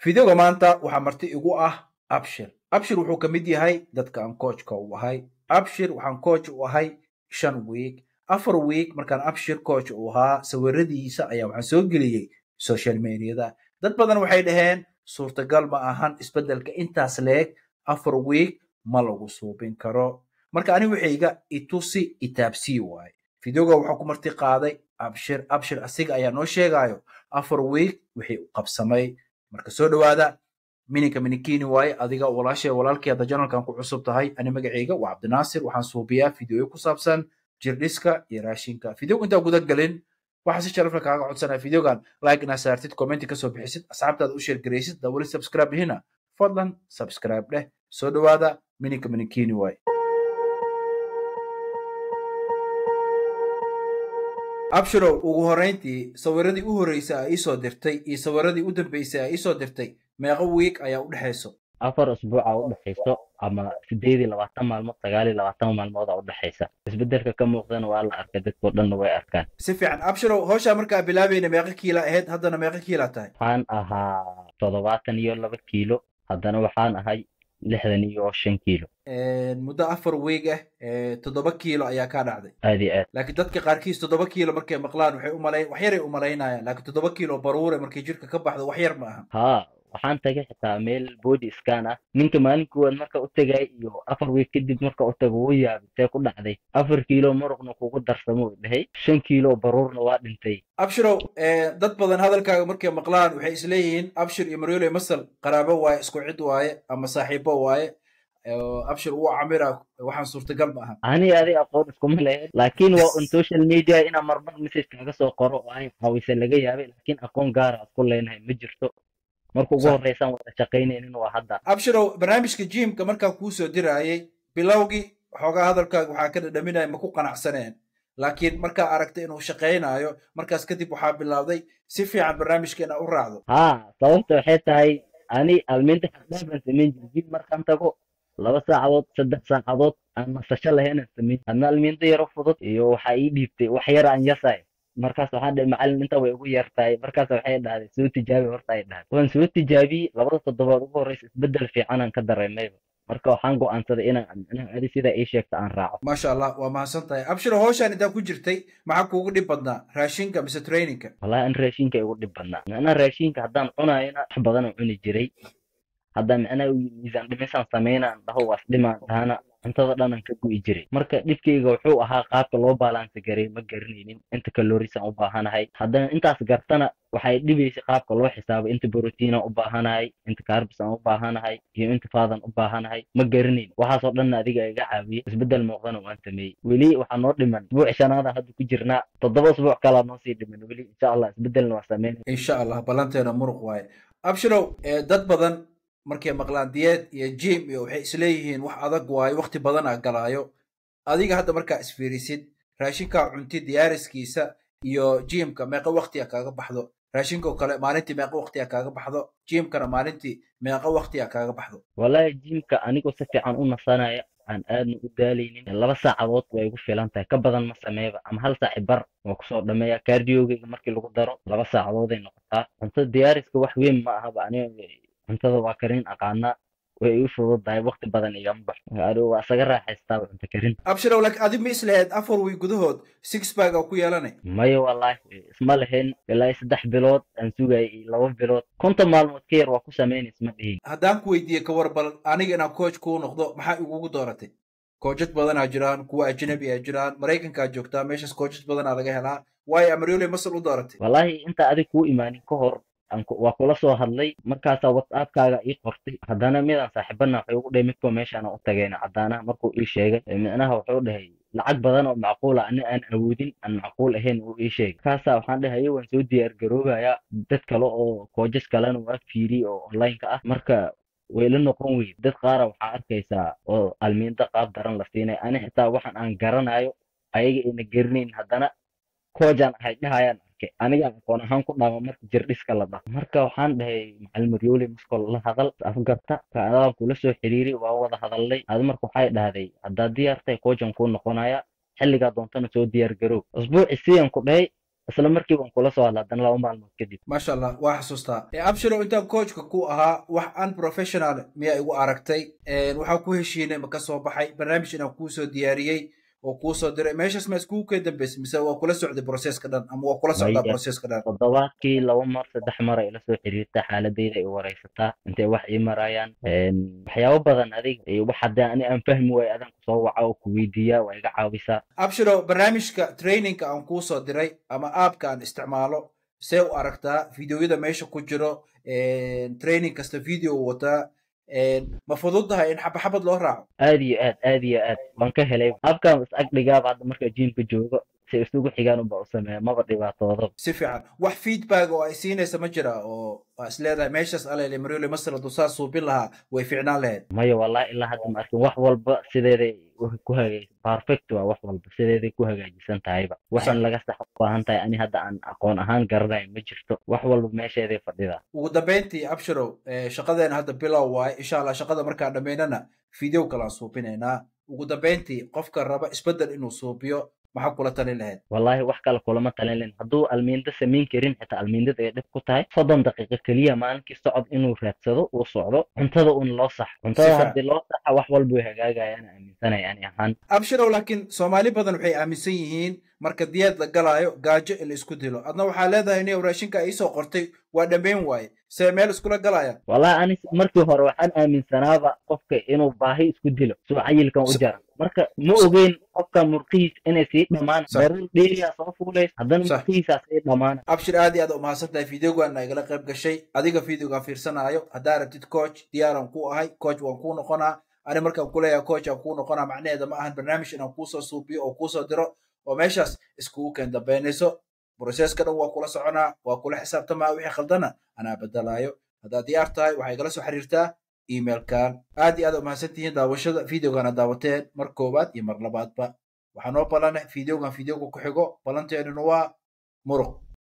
fideoga maanta waxaa marti igu ah abshir abshir wuxuu ka mid yahay dadka aan coachka u ahay abshir waxaan coach u ahay shan week afar week markaan abshir coach u ahaa sawiradiisa ayaa waxaan soo geliyey social mediada dad badan waxay dhaheen suurtagal ma ahan isbeddelka intaas leeg afar week ma lagu suubin karo marka ani waxayga itusi itaabsii waaye fideoga waxaa ku marti qaaday abshir abshir asiga ayaa noo sheegayo afar week wixii u qabsamay marka soo dhowaada mininka minikini waaye adiga walaashay walaalkii hadda janalkan ku cusub tahay ani magacayga waa cabdinaasir waxaan suubiyaa fideoyo ku saabsan jirdhiska iyo raashinka fideoga intaa guda gelin waxaa si sharafla kaaga codsanaya fideogan like inaa saartid commenti kasoo bixisid asxaabtaada u sheergaraysid daa weli subscribe hina fadlan subscribe dheh soo dhowaada mininka minikini waaye abshirow ugu horrayntii sawiradii u horreysay aa iisoo dirtay iyo sawiradii u dambeysay aa iisoo dirtay meeqa wiig ayaa u dhexayso afar usbuuca u dhexayso ama sideed iyo labaatan maalmood sagaal iyo labaatan maalmooda u dhexaysa isbeddelka ka muuqdana waa la arkay dadkoo dhanna way arkaan si fiican abshirow hawshaa markaa bilaabayna meeqa kiila ahayd haddana meeqa kiila tahay waxaan ahaa toddobaatan iyo laba kiilo haddana waxaan ahay lixdan iyo shan kiilo muddo afar weeg ah toddoba kiilo ayaa kaa dhacday aad iyo aad laakiin dadka qaarkiis toddoba kiilo markay maqlaan waxay umalayn wax yaray umalaynayaan laakiin toddoba kiilo baruure markay jirka ka baxdo wax yar ma aha haa waxaan tagay xitaa meel body scan ah ninka maalin koowaad marka u tagay iyo afar week kadib marka u tago wuu yaabay see ku dhacday afar kiilo muruqna kugu darsamo u dhahay shan kiilo baruurna waa dhintay abshirow dad badan hadalkaaga markay maqlaan waxay isleeyihiin abshir iyo maryole masal qaraabo waaye isku cid waaye ama saaxiibo waaye abshir uu camira waxaan suurtagal ma aha ani adi aqoon iskuma lehe laakiin waa un social media inaa marmar message kaaga soo qoro oo ay caawisa laga yaabay laakiin aqoon gaara aad ku leenahay ma jirto marka ugu horreysaan wada shaqaynaynin waa hadda abshirow barnaamijka jimka markaa kuu soo diraayay bilowgii waxoogaa hadalkaaga waxaa ka dhadhaminaya ma ku qanacsaneen laakiin markaa aragtay inuu shaqaynayo markaas kadib waxaa bilowday si fiican barnaamijka inaa u raacdo haa sababta waxay tahay ani almiinta xaqdhaafan samayn jiri jim markaan tago laba saacadood saddex saacadood aan nasasho lahaynaan samayn adna almiinta yaro fudud iyo waxaa ii dhiibtay wax yar aan yasay markaas waxaan dhahay macallin inta way ugu yartahay markaas waxay dhahday soo tijaabi horta ay dhahday waan soo tijaabiyey labada toddobaad ugu horreysa isbeddel fiicanaan ka dareemayba marka waxaan go'aansaday inaan micnaha adi sidaa ii sheegta aan raaco maasha allah waa mahadsan tahay abshiro hawshaan intaa ku jirtay maxaa kuugu dhib badnaa raashinka mise traininka wallahi an raashinka igu dhib badnaa micnaha raashinka haddaan cunayona wax badanaan cuni jiray hadda micnaha miisaan dhimisaan samaynaan dhaho waas dhimaan dhahana cuntada dhanan ka gu'i jiray marka dhibkayga wuxuu ahaa qaabka loo baalaansi garay ma garanaynin inta kalorisaan u baahanahay haddana intaas gartana waxay dhibaysay qaabka loo xisaabo inta brotiinaan u baahanahay inta carbsaan u baahanahay iyo inta faadan u baahanahay ma garanayn waxaasoo dhanna adiga iga caawiyey isbeddel muuqdana waan sameeyey weli waxaa noo dhiman isbuuc shanaada hadda ku jirnaa toddoba isbuuc kalaa noo sii dhiman weli insha allah isbeddelna waa sameynaya insha allah ballanteena muruq waaye abshirow dad badan markay maqlaan diyeed iyo jim iyo waxay isleeyihiin wax adag waayo wakti badanaa galaayo adiga hadda markaa isfiirisid raashinkaa cunti diyaariskiisa iyo jimka meeqa waktiya kaaga baxdo raashinkao kale maalintii meeqa waktiya kaaga baxdo jimkana maalintii meeqa waktiya kaaga baxdo wallahi jimka anigoo si fiican u nasanaya aan aadna u daalaynin laba saacadood way igu filan tahay ka badan ma sameeyba ama hal saaci bar waa kusoo dhameeya kaardiyoogeyga markii lagu daro laba saacadooday noqotaa cunto diyaariska wax weyn ma ahaba aniga cuntada waa karin aqaanaa way ii fududahay wakti badan igama baxo adigu waa isaga raaxaystaaba cunto karin abshirow laakiin adi ma isleheed afar wiy gudahood six bag aa ku yeelanay maya wallaahi isma lahayn ilaa saddex bilood aan sugayay iyo laba bilood konton maalmood ka yar waa ku samaynay isma dhihin haddaan ku weydiiyey ka war bal aniga inaan coach kuu noqdo maxaa igugu dooratay koojad badanaa jiraan kuwa ajnabi a jiraan maraykankaa joogtaa meeshaas koojad badanaa laga helaa waayo amaryole masal u dooratay wallaahi inta adig kuu imaanin ka hor waa kula soo hadlay markaasaa whatsappkaaga ii qortay haddana midaan saaxiibana waxay ugu dhahay midkoo meeshaana u tagayna caddaanaha markuu ii sheegay micnaha wuxuu dhahay lacag badan oo macquula ani aan awoodin aan macquul ahayn uu ii sheegay markaasaa waxaan dhahay waan soo diyaar garoobayaa dad kale oo koojas kalena waa fiiri oo onlineka ah marka way la noqon weyd dad qaara waxaa arkaysaa oo almiinda qaab daran la siinay ani xitaa waxaan aan garanayo ayaga ayna garanayn haddana koojaan ahay dhahayaan arkay aniga aqoon ahaan ku dhaama marka jirdhiska la dhaho marka waxaan dhahay macalin maryoli maskol la hadal afgarta kaadaan kula soo xiriiri waa wada hadalnay adi marka waxay dhahday haddaad diyaartay koojan kuu noqonaya xilligaa doontana soo diyaar garoob usbuuci siyan ku dhahay isla markii baan kula soo hadla haddana laba maalmood kadib maasha allah waa xasuustaa abshiro intaan coachka ku ahaa wax unprofessional miyaa igu aragtay waxaa ku heshiinay ma ka soo baxay barnaamij inaan kuu soo diyaariyey oo kuu soo diray meeshaas ma iskugu kee dambeysay mise waa kula socday processka dhan ama waa kula socdaa processka dhan toddobaadkii laba mar saddex mar ay ila soo xiriirtaa xaaladeyda ay wareysataa intay wax ii marayaan waxyaabo badan adig wax haddii ani aan fahmi waayo adan kusoo waca oo ku weydiiyaa waa iga caawisaa abshiro barnaamijka trainingka aan kuu soo diray ama aabka aan isticmaalo see u aragtaa videoyada meesha ku jiro training kasta video wataa ma fududahay in xabaxabad loo raaco aad iyo aad aad iyo aad waan ka helay abkaan is ag dhigaaba hadda markaa jiimka joogo si isugu xigaan unba u sameeya maba dhibaatoodo si fiican wax feedback oo ay siinaysa ma jira oo waa is leedahay meeshaas alele mariole masala dusaa suubin lahaa way fiicnaan lahayd maya wallahi ilaa hadda ma arkin wax walba sideeday ku hagaag perfect waa wax walba sideeday ku hagaajisan tahayba wax in laga sax u baahan tahay ani hadda aan aqoon ahaan garanayo ma jirto wax walba meesheeday fadhidaa ugu dambeyntii abshirow shaqadeena hadda bilow waaye insha allah shaqada markaan dhammaynana video kalaan suubinaynaa ugu dambeyntii qofka raba isbeddel inuu suubiyo maxaa kula talin lahayd wallaahi wax kale kulama talin lahayn hadduu almiinda samayn karin xitaa almiindada ay dhib ku tahay soddon daqiiqo keliya maalinkii socod inuu raadsado uu socdo cuntada un loo sax cuntada haddii loo saxa wax walba way hagaagayaan aaminsanaya ani ahaan abshirow laakiin soomaali badan waxay aaminsan yihiin marka diyaad la galaayo gaajo in la isku dilo adna waxaa leedahay nin raashinka iisoo qortay waa dhammayn waaye see meel iskula galayaan wallahi ani markii hore waxaan aaminsanaaba qofka inuu baahi isku dilo suu cayilkan u jara marka ma ogeyn qofka murqihiis inay sii dhammaan daruur dheeriyaa soo fuulays haddana murqihiisaa sii dhammaana abshir aad iyo aad umahadsan tahay videogaana igala qayb gashay adiga videogaan fiirsanaayo haddaa rabtid coach diyaaran ku ahay coach waan kuu noqonaa ani markaan kuleeyahay coach aan kuu noqonaa macnaheeda ma ahan barnaamij inaan kuusoo suubiyo oo kuusoo diro oo meeshaas iskugu keen dambaynayso broseska dhan waa kula soconaa waa kula xisaabtamaa wixii khaldana anaa bedelaayo haddaad diyaar tahay waxay igala soo xiriirtaa emailkan aad iyo aad umahadsan tihiin daawashada videogana daawateen mar koowaad iyo mar labaadba waxaa noo balana videogan videoga ku xigo ballanteennuna waa muruq